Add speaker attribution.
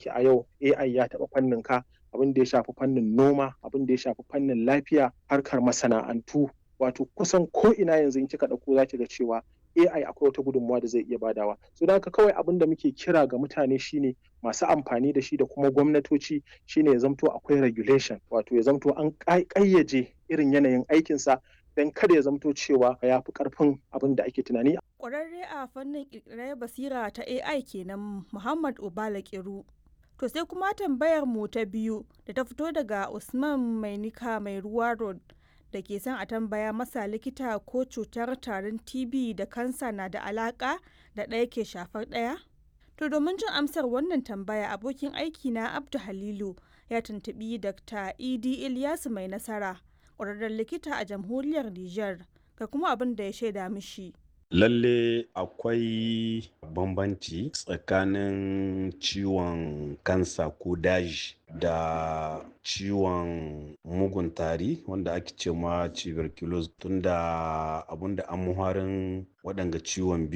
Speaker 1: yake a yau AI ya taɓa fannin ka abin da ya shafi fannin noma abin da ya shafi fannin lafiya harkar masana'antu wato kusan ko ina yanzu in kika ɗauko za ki ga cewa AI akwai wata gudunmawa da zai iya badawa so da haka kawai abin da muke kira ga mutane shine masu amfani da shi da kuma gwamnatoci shine ya zamto akwai regulation wato ya zamto an ƙayyaje irin yanayin aikinsa don kada ya zamto cewa ya fi ƙarfin abin da ake tunani.
Speaker 2: Ƙwararre a fannin ƙirƙirar basira ta AI kenan Muhammad Obala Kiru. To sai kuma tambayar mu ta biyu da ta fito daga Usman Mainika mai ruwa road da ke son a tambaya masa likita ko cutar tarin TB da kansa na da alaka da ɗaya ke shafar ɗaya? To domin jin amsar wannan tambaya abokin aiki na Abdu Halilu ya tuntubi Dr. Idi Ilyasu mai nasara ƙwararren likita a jamhuriyar Nijar ga kuma abin da ya shaida mishi.
Speaker 3: Lalle akwai bambanci tsakanin ciwon kansa ko daji da ciwon mugun tari wanda ake ce ma tuberculosis tunda abinda an muharin waɗanga ciwon biyu